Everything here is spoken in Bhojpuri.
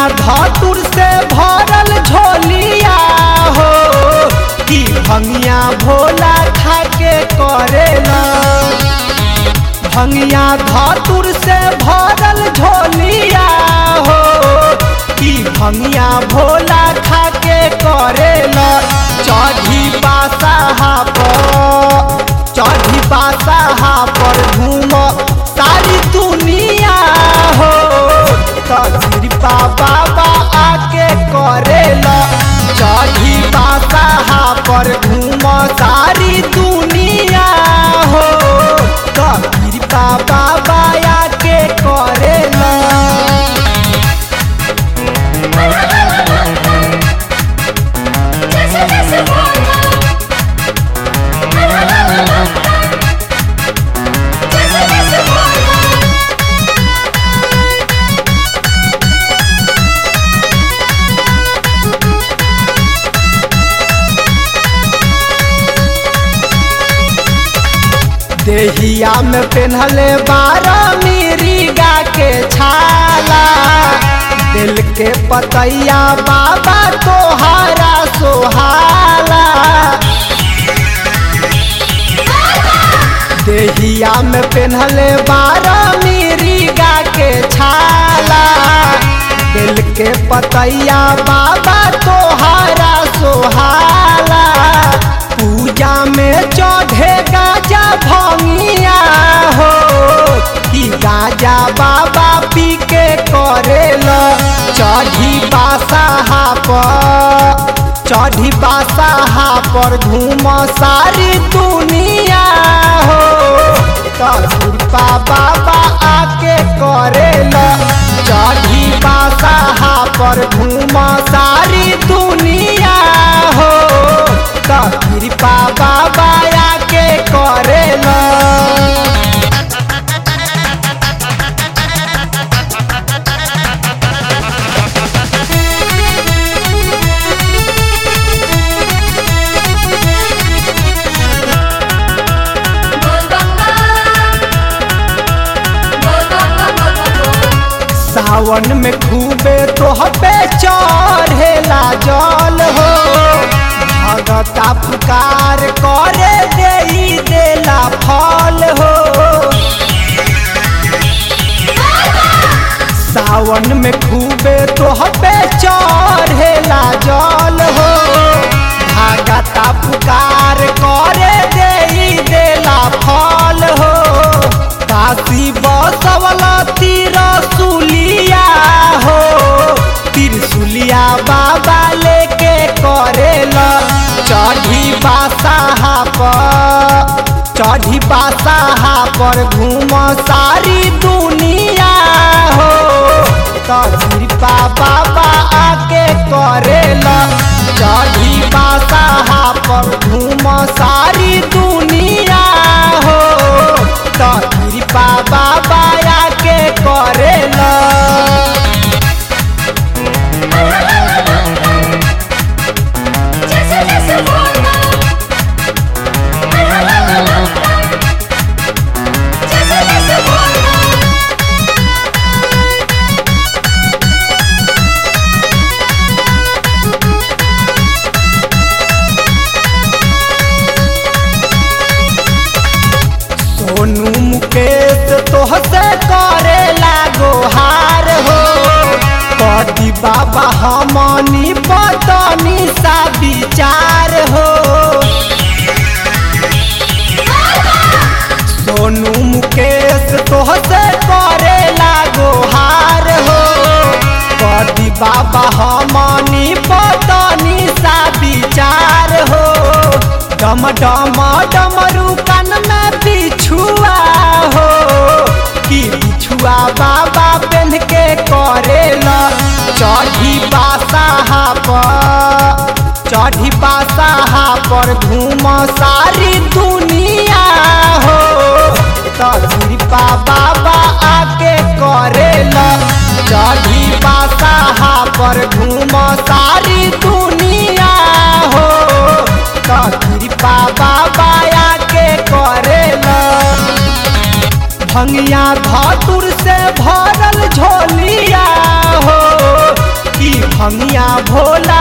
धतुर से भरल झोलिया हो कि भंगिया भोला खाके करेला भंगिया धतुर से भरल झोलिया हो कि भंगिया भोला खाके करेला चढ़ी बासाहा पर चढ़ी बासाहा पर घूम सारी दुनिया हो कृपा बाबा आके करेला चढ़ी बासाहा पर घूम सारी दुनिया हो कृपा बाबा आके करेला जैसे जैसे बोलना जैसे जैसे बोलना देहिया में पेन्हले बारह मिरीगा के छाला दिल के पतैया बाबा तोहारा सोहाला देहिया में पेन्हले बारह मिरीगा के छाला दिल के पतैया बाबा तोहारा सोहाला पूजा में चढ़े गाजा भंगिया हो कि गाजा बाबा पी के करेला चढ़ी बासाहा पर चढ़ी बासाहा पर घूम सारी दुनिया हो कृपा बाबा आके करेला चढ़ी बासाहा पर घूम सारी दुनिया हो कृपा बाबा आके करेला बोल गंगा बोल गंगा बोल गंगा सावन में खूबे तोहपे चढ़ेला जल हो भगता पुकार करे देई देला फल हो सावन में खूबे तोहपे चढ़ेला जल हो भगता पुकार करे देई देला फल हो काशी बसवला तिरसुलिया हो तिरसुलिया बाबा लेके करेला चढ़ी बासाहा पर चढ़ी बासाहा पर घूम सारी दुनिया हो कृपा बाबा आके करेला चढ़ी बासाहा पर घूम सारी दुनिया हो कृपा बाबा आके करेला जैसे जैसे बोलना जैसे जैसे बोलना सोनू मुकेश तोहसे करे लागो हार हो कदी बाबा हमनी पतनी सा विचार हो सोनू मुकेश तोहसे करे लागो हार हो कदी बाबा हमनी पतनी सा विचार हो डम डम डमरू कान में बिछुआ हो कि बिछुआ बाबा पेन के करेला चढ़ी बासाहा पर चढ़ी बासाहा पर घूम सारी दुनिया हो कृपा बाबा आके करेला चढ़ी बासाहा पर घूम सारी दुनिया हो कृपा बाबा आके करेला भंगिया धतुर से भरल झोलिया हो भंगिया भोला